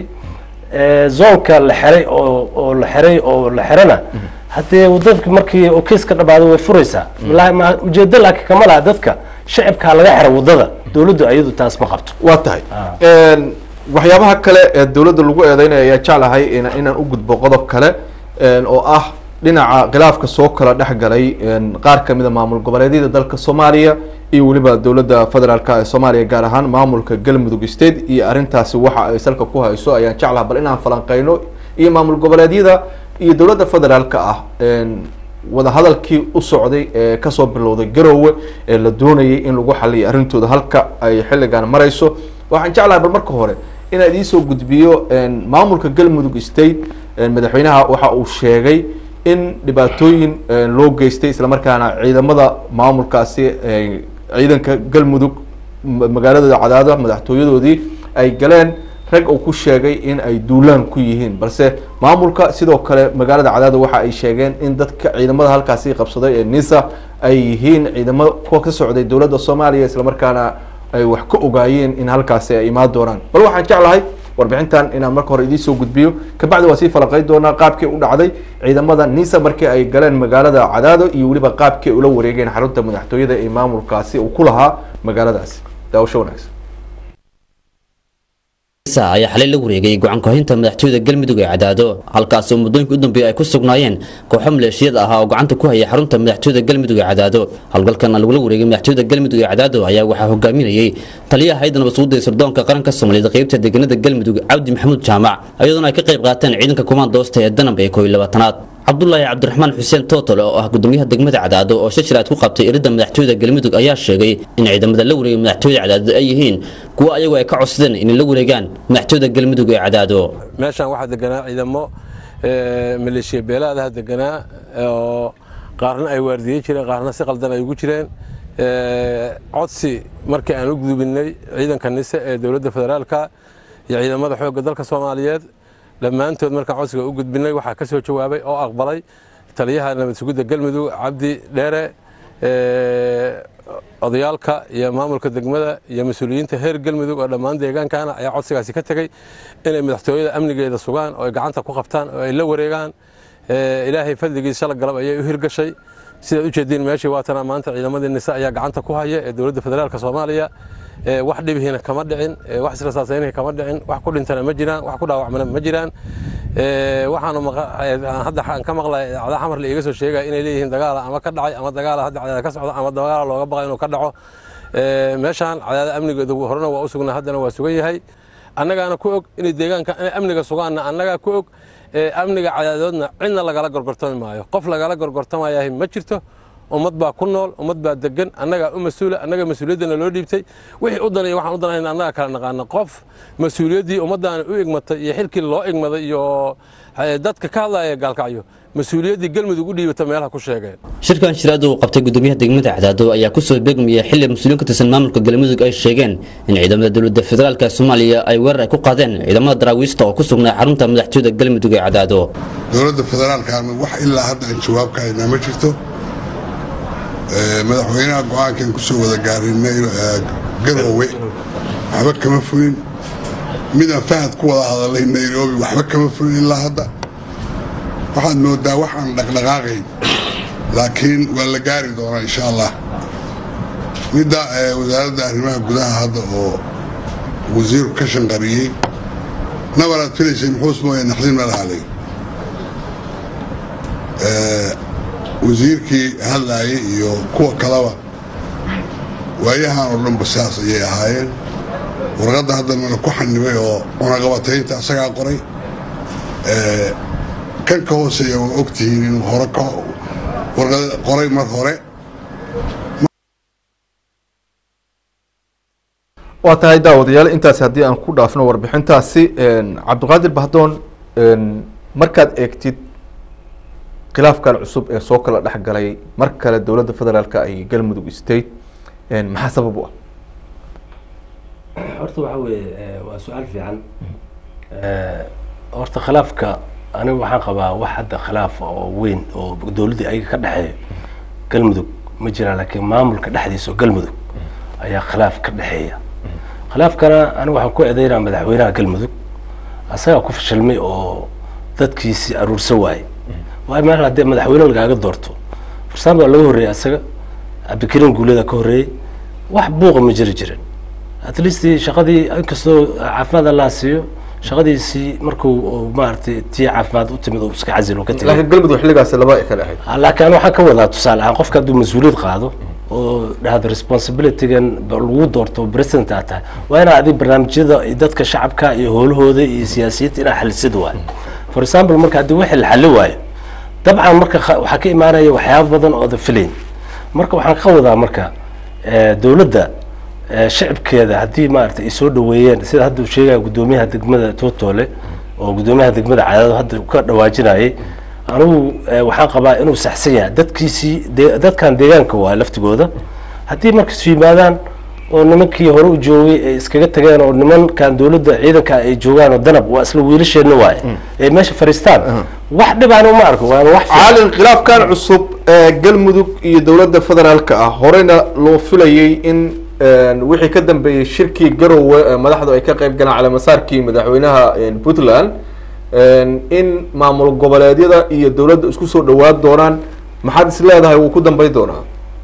Eh, zoonka la xiray oo oo la xiray oo la xirana haddee wadadka markii oo kiis ka dhamaado way furaysaa la- ma- ujeedo laakiin kama laha dadka shacibkaa laga xira wadada dowladdu ayadu taas ma qabto waa tahay Ah. Een, waxyaabaha kale ee dowladda lagu eedeynaya ayaa jeclahay in- inaan u gudbo qodob kale een, oo ah dhinaca khilaafka soo kala dhex galay een, qaar kamid a maamul goboleedyada dalka soomaaliya iyo weliba dowladda federaalk ee soomaaliya gaar ahaan maamulka galmudug state iyo arrintaasi waxa ay salka ku hayso ayaan jeclaha bal inaan falanqeyno iyo maamul goboleedyada iyo dowladda federaalka ah een, wadahadalkii u socday ee kasoo bilowday garowe ee la doonayay in lagu xaliyo arrintooda halka ay xilligan marayso waxaan jeclahay bal marka hore inaan idiin gudbiyo een, maamulka galmudug state een, madaxweynaha waxa uu sheegay in dhibaatooyin een, loo geystay islamarkaana ciidamada maamulkaasi een, ciidanka galmudug ma- magaalada cadaada madaxtooyadoodii ay galeen rag uu ku sheegay in ay duulaan ku yihiin balse maamulka sidoo kale magaalada cadaada waxa ay sheegeen in dadka ciidamada halkaasi qabsaday ee nisa ay yihiin ciidamo kuwa ka socday dowladda soomaaliya islamarkaana ay wax ka ogaayeen in halkaasi ay imaan doonaan bal waxaan jeclahay warbixintan inaan marka hore idiin soo gudbiyo kabacdi waa sii falaqeyn doonaa qaabkii u dhacday ciidamada nisa markii ay galeen magaalada cadaado iyo weliba qaabkii ay ula wareegeen xarunta madaxtooyada ee maamulkaasi uu ku lahaa magaaladaasi daawasho wanaagsan ayaa xalay la wareegay go-aan kohinta madaxtooyada galmudug ee cadaado halkaas oo muddooyinka u dambeeyay ay ku sugnaayeen kooxo maleeshiyad ah oo gacanta ku haya xarunta madaxtooyada galmudug ee cadaado howlgalkan lagula wareegay madaxtooyada galmudug ee cadaado ayaa waxaa hogaaminayay taliyaha hayda nabadsuguda ee sirdoonka qaranka soomaaliyeed qaybta deegaanada galmudug cabdi maxamuud jaamac iyadoona ay ka qayb qaateen ciidanka kumaandoosta ee danab ee kooiyo labaatanaad cabdulaahi cabdiraxmaan xuseen tootole oo ah gudoomiyaha degmada cadaado oo shashiraad ku qabtay iridda madaxtooyada galmudug ayaa sheegay in ciidamada la wareegay madaxtooyada cadaado ay yihiin kuwo ayagu ay ka codsadeen inay la wareegaan madaxtooyada galmudug ee cadaado meeshaan waxaa deganaa ciidamo eh, maleeshiya beelaadaha deganaa oo qaarna ay waardiyey jireen qaarna si qaldan ay ugu jireen Eh, codsi markii aan u gudubinay ciidanka nise ee dowladda federaalka iyo ciidamada xoogga dalka soomaaliyeed dhammaantood markaan codsiga u gudbinay waxaa ka soo jawaabay oo aqbalay taliyaha nabad sugidda galmudug cabdi dheere eh, odayaalka iyo maamulka degmada iyo mas-uuliyiinta heer galmudug oo dhammaan deegaankana ayaa codsigaasi ka tegey inay madaxtooyada amnigeeda sugaan oo ay gacanta ku qabtaan oo ay la wareegaan Eh, ilaahay fadligiis shala galab ayay u hirgashay sidaad ujeediin meeshii waatana maanta ciidamadii nisa ayaa gacanta ku haya ee dowladda federaalka soomaaliya ee wax dhibihiina kama dhicin ee wax israsaasaynihi kama dhicin wax ku dhintana ma jiraan wax ku dhaawacmana ma jiraan ee waxaanu maqa- ee, hadda aan ka maqlay idaacada xamar la iiga soo sheegaya inay leeyihiin dagaala ama ka dhacay ama dagaala hadda cadaada ka socda ama dagaala looga baqay inuu ka dhaco ee, meeshaan cadaada amnigeedu horena waa u sugnaa haddana waa sugan yahay annagaana ku og inay deegaanka inay amniga sugaanna annagaa ku og ee, amniga cadaadoodna cidna lagala gorgortami maayo qof lagala gorgortamayahay ma jirto ummad baa ku nool ummad baa degan annagaa u mas-uula annaga mas-uuliyaddana loo dhiibtay wixii u danaya waxaan u danayna annaga kala naqaana qof mas-uuliyaddii ummaddaana u igmatay iyo xilkii loo igmaday iyo eh, dadka ka hadlaya gaalkacyo mas-uuliyaddii galmudug u dhiibata meelaha ku sheegeen shirkan shiraad uu qabtay gudoomiyaha degmada cadaado ayaa kusoo beegmayay xili mas-uuliyiin ka tirsan maamulka galmudug ay sheegeen in ciidamada dowladda federaalka soomaaliya ay weerar ay ku qaadeen ciidamada daraawiista oo ku sugnaa xarunta madaxtooyada galmudug ee cadaado dowladda federaalkaana wax ilaa hadda aan jawaab ka haynaa ma jirto Ee, madaxweynaha go-aankan kusoo wada gaarinay ee, garoowe waxba kama fulin midaan fahad ku wada hadalay nairobi waxba kama fulin ilaa hadda waxaad moodaa wax aan dhaqdhaqaaqayn laakiin waa la gaari doonaa insha allah midda ee, wasaaradda arrimaha gudaha hadda oo wasiirku ka shanqariyey nabaraad filaysay muxuus mooye naxdin ma lahaalay wasiirkii hadlaayay iyo kuwa kaleba waayahan oo dhanba sidaas ayay ahaayeen warqadda haddana ku xanibay oo cunaqabataynta asagaa qoray Ee, kan ka hooseeya waa ogtihiin inuu hore ka warqad qoray mar hore waa tahay daawadayaal intaasi haddii aan ku dhaafno warbixintaasi cabdiqaadir bahdoon markaad eegtid khilaafkan cusub ee soo kala dhex galay mar kale dowladda federaalka ay galmudug state maxaa sabab u ah horta waxa weeye eh, waa su-aal fiican Eh, horta khilaafka aniga waxaan qabaa wax hadda khilaaf oo weyn oo dowladda ayaga ka dhexeeyo galmudug ma jiraan laakiin maamulka dhexdiisa oo galmudug ayaa khilaaf ka dhexeeya khilaafkana aniga waxaan ku eedeynaa madaxweynaha galmudug asagaa ku fashilmay oo dadkiisi aruursan waaye waayo meel haddii madaxweyne lagaaga doorto farsaan baa laga horreeyay asaga cabdikariin guulada ka horreeyey wax buuqa ma jiri jirin at least shaqadii inkastoo caafimaad allaa siiyo shaqadiisii markuu uu maaragtay tii caafimaad u timid uu iska casil uu ka tegay laakiin galmudug xilligaasi laba ay kale ahayd laakiin aniga waxaan ka wadaa tusaale ahaan qofka hadduu mas-uuliyad qaado oo dhahdo responsibilitygan ba lagu doorto president aad tahay waa inaad adi barnaamijyada iyo dadka shacabka iyo howlahooda iyo siyaasiyiinta inaad xalisid waayo for example marka haddii wixii la xali waayo dabcan marka kha- waxaa ka imaanaya waxyaabo badan oo the filayn marka waxaan ka wadaa marka eh, dowladda eh, shacibkeeda haddii maaragtay ay soo dhaweeyeen sida hadda uu sheegaya guddoomiyaha degmada tootole oo guddoomiyaha degmada cadaado hadda uu ka dhawaajinayay anigu eh, waxaan qabaa inuu saxsan yahay dadkiisii de- dadkan deegaanka waa laftigooda haddii markas yimaadaan oo nimankii hore u joogay ay iskaga tageen oo nimankan dowladda ciidanka ay joogaan oo danab waa isla wiilasheenna waaye ee meesha fariistaan wax dhibaan uma arko waana wax fiican. caalin khilaafkan cusub ee galmudug iyo dowladda federaalka ah horeyna loo filayay in wixii ka dambeeyey shirkii garowe ee madaxdu ay ka qayb galaan calamasaarkii madaxweynaha puntland in maamul goboleedyada iyo dowladda isku soo dhawaan doonaan maxaad is leedahay wuu ku dambeyn doonaa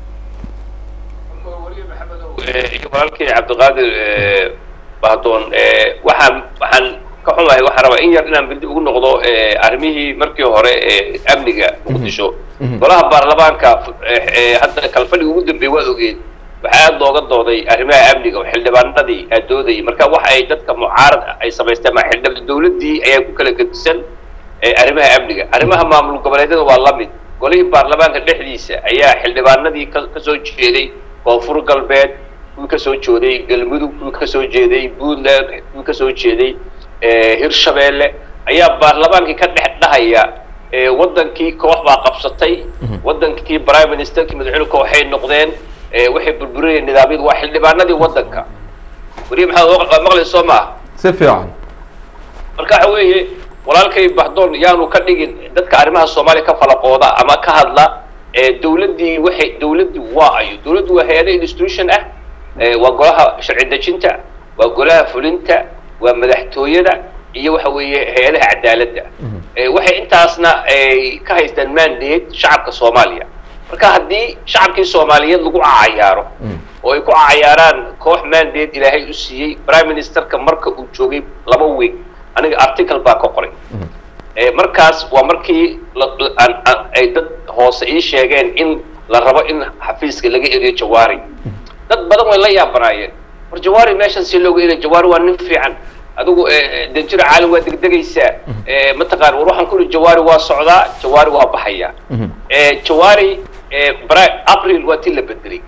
iyo walaalkii cabdiqaadir eh, bahdoon eh, waxaan waxaan ka xumahay waxaan rabaa in yar inaan bindi ugu noqdo eh, arrimihii markii hore ee amniga muqdisho golaha baarlamaanka eh, eh, hadda kalfadhiga ugu dambeeyey waa ogeed waxaa aada looga dooday arrimaha amniga oo xildhibaanadii aa doodayay marka waxa ay dadka mucaarad ah ay samaysteen ma xildhibaan dowladdii ayaa ku kala gedisan eh, arrimaha amniga arrimaha maamul goboleedyada waa la mid golihii baarlamaanka dhexdiisa ayaa xildhibaanadii ka ka soo jeeday koonfur galbeed kuwii ka soo jeeday galmudug kuwii ka soo jeeday puntland kuwii ka soo jeeday eh, hirshabeelle ayaa baarlamaankii ka dhex dhahaya eh, wadankii koox baa qabsatay wadankii prime ministerkii madaxweyne kooxay noqdeen eh, waxay burburinayeen nidaamyadu waa xildhibaanadii wadanka weli maxaad maqlay soo maaha si fiican marka waxa weeye walaalkay bahdoon yaanu ka dhigin dadka arrimaha soomaaliya ka falaqooda ama ka hadla ee dowladdii waxay dowladdii waa ayo dowladdu waa hay-ada institution ah ee waa golaha sharci dejinta waa golaha fulinta waa madaxtooyada iyo waxa weeye hay-adaha cadaaladda ee waxay intaasna ay ka haystaan mandate shacabka soomaaliya marka haddii shacabkii soomaaliyeed lagu cayaaro oo ay ku cayaaraan koox mandate ilaahay u siiyey prime ministerka marka uu joogay laba week aniga article baa ka qoray Eh, markaas waa markii la- la- aan- aan- ay dad hoose ii sheegeen in la rabo in xafiiska laga eriyo jawaari dad badan way la yaabanaayeen war jawaari meeshan si looga eriyo jawaari waa nin fiican adigu eh, eh, danjiro caalim waa degdegaysaa Eh, mataqaan war waxaan ku ihi jawaari waa socdaa jawaari waa baxayaa Eh, jawaari eh, bara- april waa tii la bedelay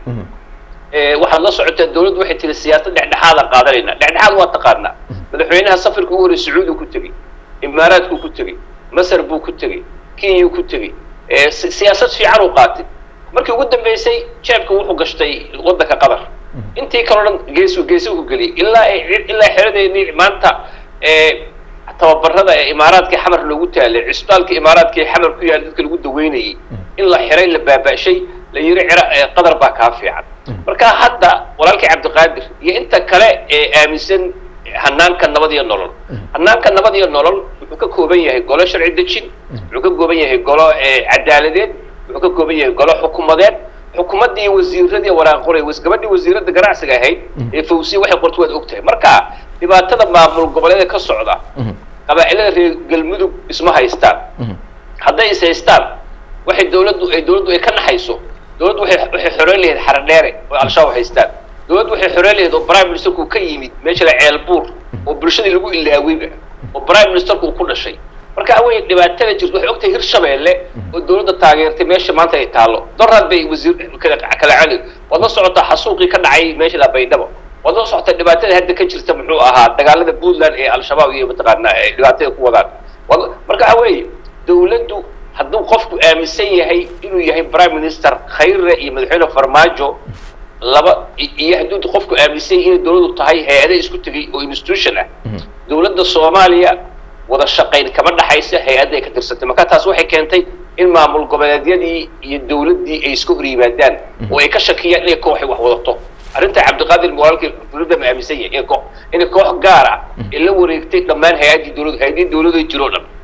Eh, waxaad la socotaa dawladdu waxay tiri siyaasad dhexdhexaada qaadanayna dhexdhexaad waa taqaanaa madaxweynaha safarka ugu horey sacuudi ku tegey imaaraadku ku tegey masar buu ku tegey kenya ku tegey Eh, si- siyaasad fiican uu qaatay markii ugu dambeysay jeebka wuxuu gashtay waddanka qatar intii kaloo dhan geesu geesu ku geliyay ilaa ay ilaa xeradeennii maanta eh, tababarada ee imaaraadkii xamar loogu taalay cisbitaalka imaaraadkii xamar ku yaal dadka lagu daweynayay in la xiray la baaba'shay la yiri cira ee qadar baa kaa fiican marka hadda walaalkii cabdiqaadir iyo inta kale ee aaminsan hanaanka nabad iyo nolol hanaanka nabad iyo nolol wuxuu ka kooban yahay golo sharci dejin wuxuu ka kooban yahay golo ee cadaaladeed wuxuu ka kooban yahay golo xukuumadeed xukuumaddii wasiiradii waraaqoray gabadhii wasiiradda ganacsiga ahayd ee fawsiya waxay qorto waad ogtahay marka dhibaatada maamul goboleeda ka socda qabaa'ilada reer galmudug isma haystaan hadday is haystaan waxay dawladdu ay dawladdu ay ka naxayso dawladdu waxay waxay xoreyn lahayd xaradheere oo al-shabaab haystaan dawladdu waxay xoreyn lahayd oo prime ministerku ka yimid meesha la ceelbuur oo bulshadii lagu ilaaweyba oo prime ministerku uu ku dhashay marka awey dhibaatada jirto waxay ogtahay hirshabeelle oo dawladda taageertay meesha maanta ay taallo doraad bay wasiir kala kala cali waad la socotaa xasuuqii ka dhacay meesha la baydhabo waad la socotaa dhibaatada hadda ka jirta muxuu ahaa dagaalada puntland ee al-shabaab iyo mataqaanaa ay dhibaatada ku wadaan Wad- marka awey dawladdu hadduu qofku aaminsan yahay inuu yahay prime minister khayre iyo madaxweyne farmaajo laba i- iyo hadduu qofku aaminsan yahay inay dawladdu tahay hay-ado isku tegay oo institution ah dawladda soomaaliya wada shaqayn kama dhaxaysa hay-adda ay ka tirsantay marka taas waxay keentay in maamul goboleedyadii iyo dawladdii ay iska hor yimaadaan oo ay ka shakiyaan inay kooxay wax wadato arrinta cabdiqaadir walaalkii dawladda ma aaminsan yahay inay koox inay koox gaar ah ay la wareegtay dhammaan hay-addii dawladdu hay-adii dawladdu ay jiroo dhan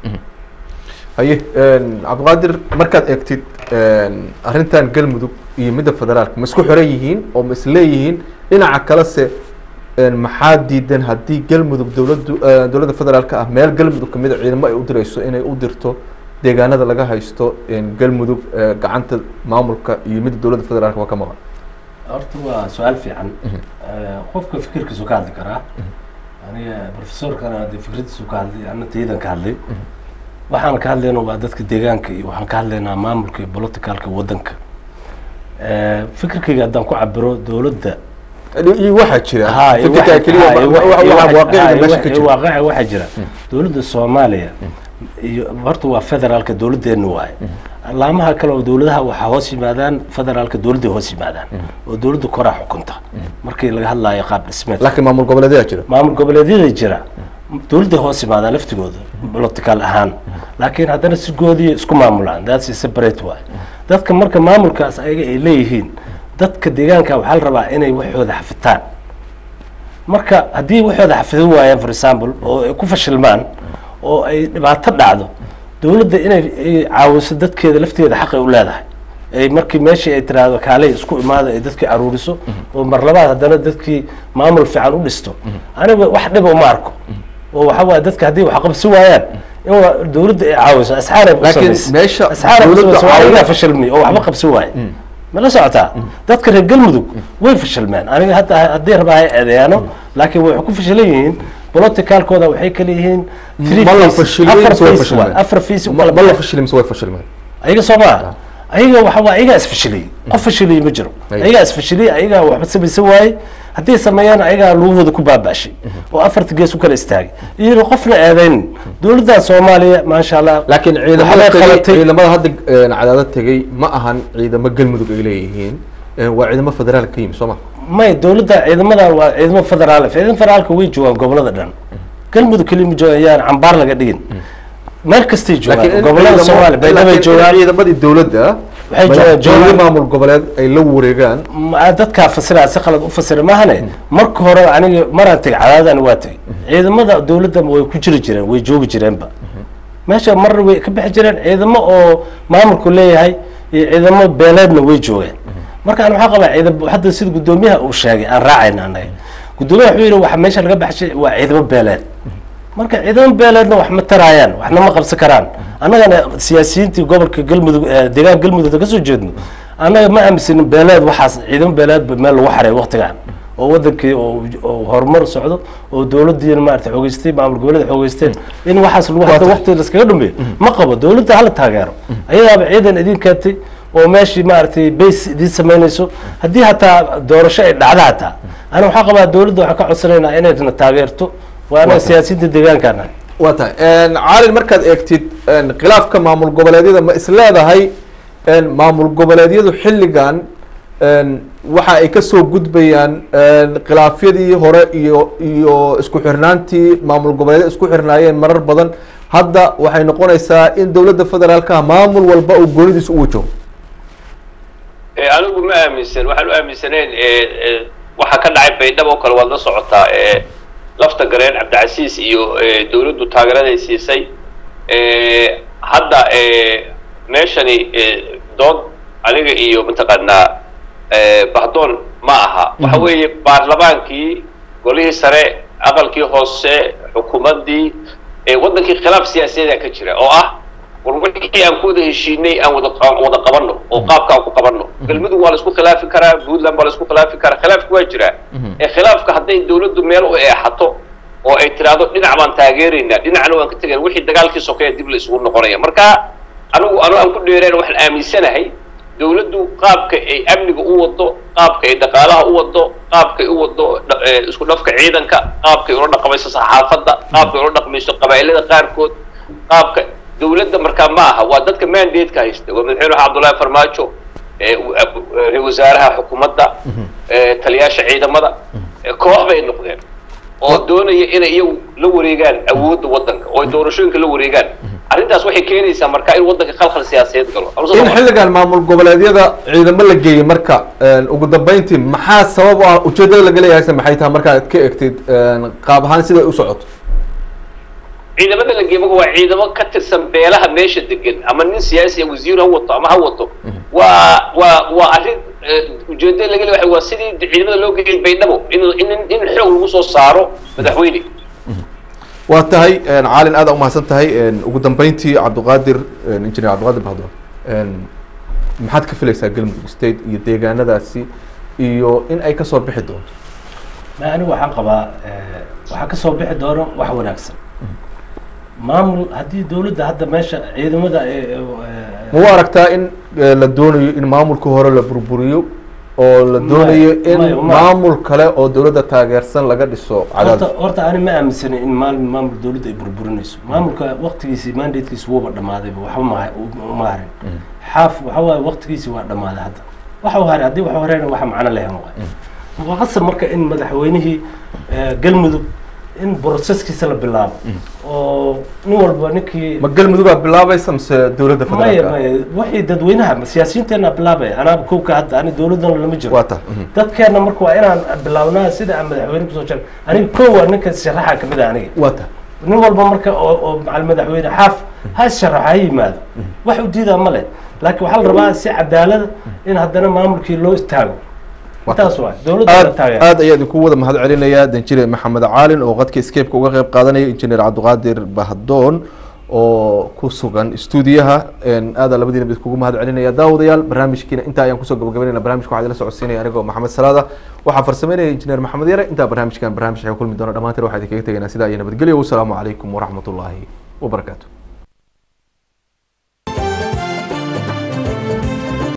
haye cabdiqaadir markaad eegtid arrintan galmudug iyo midda federaalka ma isku xiran yihiin oo ma isleeyihiin dhinaca kalese maxaa diidan haddii galmudug dowladdu dowladda federaalka ah meel galmudug kamid a ciidamo ay u dirayso inay u dirto deegaanada laga haysto galmudug gacanta maamulka iyo midda dowladda federaalka waa ka maqan horta waa su-aal fiican qofka fikirkiisu ka hadli karaa aniga professorkana dee fikradiisu ka hadlay ana taydan ka hadlay waxaan ka hadlayna waa dadka deegaanka iyo waxaan ka hadlaynaa maamulka iyo politicalka waddanka fikirkayga haddaan ku cabiro dowladda iyo waxaa jira Ha, iyo fikirka waxa- keliya ha, iyo wa- waxa- wa- iyo waa waxa- waaqiciga ha, iyo meesha waxa- ka iyo jira waaqiciga waxaa jira dowladda soomaaliya iyo horta waa federaalka dowladdeena waaye laamaha kale oo dowladaha waxaa hoos yimaadaan federaalka dowladday hoos yimaadaan oo dowladda koraa xukunta markii laga hadlaayo qaab dhismeed laakiin maamul goboleedyaa jira maamul goboleedyada jira dowladday hoos yimaadaan laftigooda political ahaan laakiin haddana si goodiya isku maamulaan that's a separate way dadka marka maamulkaas ayaga ay leeyihiin dadka deegaanka waxaa la rabaa inay waxooda xafitaan marka haddii waxooda xafidin waayaan for example oo ay ku fashilmaan oo ay dhibaato dhacdo dowladda inay ay caawiso dadkeeda lafteeda xaqay u leedahay ay markii meeshii ay tiraahdo kaalay isku imaada ay dadkii aruuriso oo mar labaad haddana dadkii maamul fiican u dhisto aniga wax dhiba uma arko oo waxa waaye dadka haddii wax qabsi waayaan in waa dowladda ay caawiso asxaaray ku Laakiin samayso meesha asxaaray ku dowladda samayso waa caawin- ayagaa fashilmay oo waxba qabsi waaye ma la socotaa dadka reer galmudug way fashilmeen aniga hadda haddii rabaa hay eedeyaano laakiin waxay ku fashilan yihiin politicalkooda waxay kala yihiin three ma la phases, fashilin afar mise way phase fashilmeen waay, afar phase u ma kala ma la baxeen. fashilin mise way fashilmeen ayaga soo maa ayaga waxa waa ayagaa isfashiliyey qof fashiliyey ma jiro Ay. ayagaa isfashiliyey ayagaa waxba samaysan waayey haddii sameeyaan ayagaa lugahooda ku baaba'shay oo afarta gees u kala istaagay iyo qofna eedaynin dowladda soomaaliya maasha allah laakiin waxbay ciidamada tegey qabatay. ciidamada hadda een, cadaadad tegey ma ahan ciidamo galmudug ay leeyihiin een, waa ciidamo federaal ka yimi soo ma may dowladda ciidamada waa ciidamo federaal ciidamo federaalka way joogaan gobolada dhan galmudug keliya ma joogaan yaan cambaar laga dhigin meel kastay joogaan in gobolada ciidamo- soomaaliya baydhabo laakiin in joogaan ciidamadii dowladda Waxay joogaan- madaxtooye joogaan- maamul goboleed ay la wareegaan ma- dadkaa fasiraa si qalad u fasira maahane marka hore aniga maraan tegay cadaadana waa tegay ciidamada dowladda way ku jiri jireen way joogi jireenba meesha marna way ka bixi jireen ciidamo oo maamulku leeyahay iyo ciidamo beeleedna way joogeen marka an waxaa qabaa ciidan hadda sida guddoomiyaha uu sheegay aan raacayna anaga guddoomiyaha wuxuu yidhi waxa meesha laga baxshay waa ciidamo beeleed marka ciidamo beeleedna wax ma taraayaan waxna ma qabsan karaan annagana siyaasiyiintii gobolka galmudug ee deegaanka galmudugda kasoo jeedno annaga ma aaminsanin beeleed waxaas ciidamo beeleedba meel lagu xaray waktigan oo wadankii oo oo horumar socdo oo dowladiina maarata xoogeystay maamul goboleeda xoogeysteen in waxaas lagu hadda waqti laskaga dhameeyo ma qabo dowladda hala taageero ayadaaba ciidan idin keentay oo meeshii maaragtay base idin samaynayso haddii hataa doorasho ay dhacda hataa ana waxaa qabaa dowladda waxaan ka codsanaynaa inayna taageerto waa anaga siyaasiyiinta deegaankaana waa tahay caalin markaad eegtid khilaafka maamul goboleedyada ma isleedahay maamul goboleedyadu xilligan waxa ay kasoo gudbayaan khilaafyadii hore iyo iyo isku xirnaantii maamul goboleedyada isku xirnaayeen marar badan hadda waxay noqonaysaa in dowladda federaalka maamul walba uu goonidiisa u wajaho anigu ma aaminsan waxaan u aaminsaneen waxa ka dhacay baydhabo kale waad la socotaa lafta gareen cabdicasiis iyo dowladdu taageeraday siisay hadda meeshani dood aniga iyo mataqaanaa bahdoon ma aha waxa weeye baarlamaankii golihii sare aqalkii hoose xukuumaddii waddankii khilaaf siyaasadeeda ka jira oo ah war wixii aan ku wada heshiinay aan wada aan wada qabanno oo qaabka aan ku qabanno galmudug waa la isku khilaafi karaa puntland waa la isku khilaafi karaa khilaafku waa jiraa ee khilaafka hadday dowladdu meel u eexato oo ay tiraahdo dhinac baan taageeraynaa dhinacna waan ka tegayn wixii dagaalkii sokeeya dib la isugu noqonaya marka anigu anu aan ku dheereen waxaan aaminsanahay dowladdu qaabka ay amniga u wado qaabka ay dhaqaalaha u wado qaabkay u wado isku dhafka ciidanka qaabkay ula dhaqmayso saxaafadda qaabkay ula dhaqmayso qabaa'ilada qaarkood qaabka dowladda markaa ma aha waa dadka mandatka haysta waa madaxweyne cabdullaahi farmaajo ra wasaaraha xukuumadda taliyaasha ciidamada koox bay noqdeen oo doonaya inay iyagu la wareegaan awoodda waddanka oo ay doorashooyinka la wareegaan arrintaas waxay keenaysaa marka in waddanka khalkhal siyaasadeed galo in xilligan maamul goboleedyada ciidamo la geeyey marka ugu dambeyntii maxaa sabab u ah ujeedada laga leeyahayse maxay tahay markaad ka egtid qaab ahaan siday u socoto ciidamada la geemaga waa ciidamo ka tirsan beelaha meesha degan ama nin siyaasi wasiir ha wato ama ha wato waa waa waa arrin ujeedada laga leeyahay waa sidii ciidamada loo geeyay baydhabo in in in xoog lagu soo saaro madaxweyne waa tahay caalin aada umahadsan tahay ugu dambeyntii cabdiqaadir engineer cabdiqaadir bahdoon maxaad ka filaysaa galmudug state iyo deegaanadaasi iyo in ay kasoo bixi doonto ma anigu waxaan qabaa waxaa kasoo bixi doono wax wanaagsan maamul haddii dowladda hadda meesha ciidamada ma u aragtaa in la doonayo in maamulka hore la burburiyo oo la doonayo in maya, maya. maamul kale oo dowladda taageersan laga dhiso horta cadaad horta ani ma aaminsanin in maal maamul dowladda ay burburinayso maamulka waktigiisii mandatekiisi wuuba dhammaadayba waxba ma uma harin xaaf waxa waaye waktigiisii waa dhammaaday hadda waxa u haray haddii waxa horeyna waxa macno lehen waay waa qasab marka in madaxweynihii eh, galmudug in broseskiisa la bilaabo oo nin walba ninkii ma galmudugaa bilaabaysa mise dowladda maya federaalka maya wixii dadweynaha siyaasiyiinteena bilaabaya anaa kowka hadda ani dowladana lama jiro waa ta dadkeena marka waa inaan bilaabnaa sida aan madaxweyne kusoo jeer aniga kow waa ninka sharaxa kamid ah aniga waa ta nin walba marka oo oo macal madaxweyne xaaf ha sharaxo ha yimaado wax u diidaa ma leh laakiin waxaa la rabaa si cadaalada in haddana maamulkii loo istaago intaas waa dowladda la aad taageero aad ayaa idinku wada mahad celinaya danjire maxamed caalin oo qadka escape-ka uga qeyb qaadanaya injineer cabdiqaadir bahdoon oo ku sugan stuudiyaha aada labadiina bid kugu mahad celinaya daawadayaal barnaamijkiina intaa ayaan kusoo gabagabaynayna barnaamijka waxaa idila socodsiinaya anigoo maxamed salaada waxaa farsameynaya injineer maxamed yare intaa barnaamijkan barnaamij waxay kulmi doona dhammaanteen waxaa idinkaga tegaynaa sidaa iyo nabadgelyo wasalaamu calaykum waraxmat ullaahi wabarakaatu